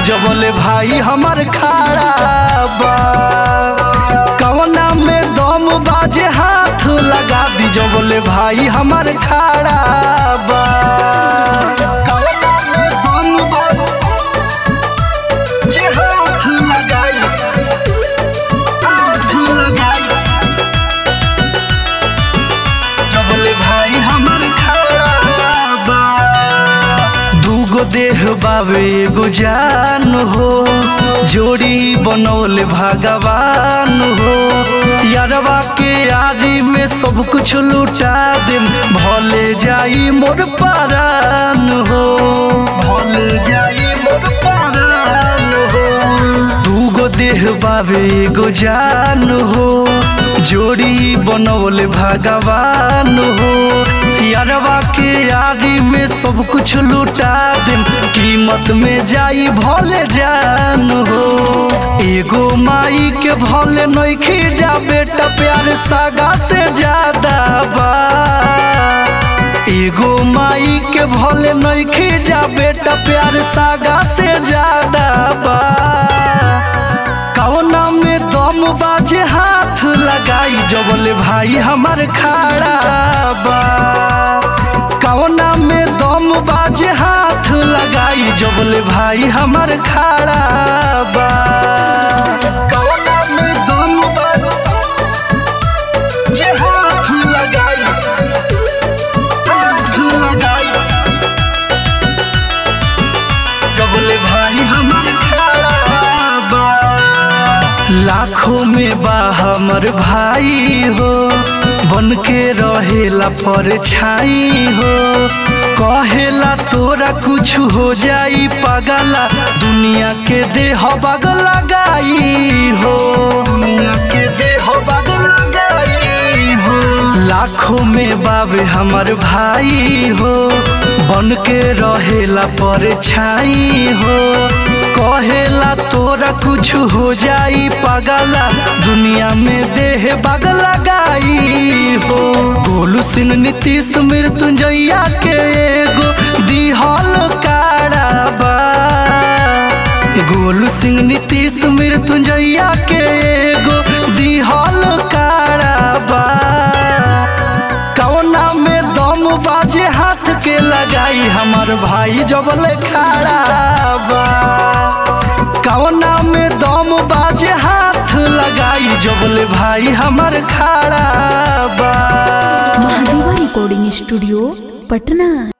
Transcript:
जबले भाई हमर खाड़ा बा कवना में दम बाजे हाथ लगा दी जबले भाई हमर खाड़ा बा कवना में दम बाजे हाथ लगाई हाथ लगाई जबले भाई हमर खाड़ा बा दूगो देह बावे एगो जान हो जोड़ी बनौले भगवान हो यारवा के यारी में सब कुछ लुटा दे भले जाई मोर पारान हो भले जाई मोर पारान हो दूगो देह बावे एगो जान हो जोड़ी बनौले भगवान हो यारवा के यारी में सब कुछ लुटा दे कीमत में जाई भले जान हो एगो माई के भले नइखे जा बेटा प्यार सागा से ज्यादा बा एगो माई के भले नइखे जा बेटा प्यार सागा से ज्यादा बा कौना में दम बाजे हाथ लगाई जबले भाई हमर खाड़ा बा कौना में दम बाजे हाथ लगाई जबले भाई हमर खाड़ा बा कौना में दम बाजे हाथ लगाई हाथ लगाई जबले भाई हमर खाड़ा बा लाखों में बा हमर भाई हो बन के रहेला पर छाई हो कहेला तोरा कुछ हो जाई पगला दुनिया के देह बग लगाई हो दुनिया के देह बग लगाई हो लाखों में बाबे हमर भाई हो बन के रहेला पर छाई हो कहेला तोरा कुछ हो जाई पगला दुनिया में देह बग लगाई हो गोलू सिंह नीतीश मृत्युंजया के एगो दिहल काराबा गोलू सिंह नीतीश मृत्युंजया के एगो दिहल काराबा कौना में दम बाजे हाथ के लगाई हमर भाई जबले खाड़ा बा कौना में दम बाजे हाथ लगाई जबले भाई हमर खाड़ा बा महादेवा रिकॉर्डिंग स्टूडियो पटना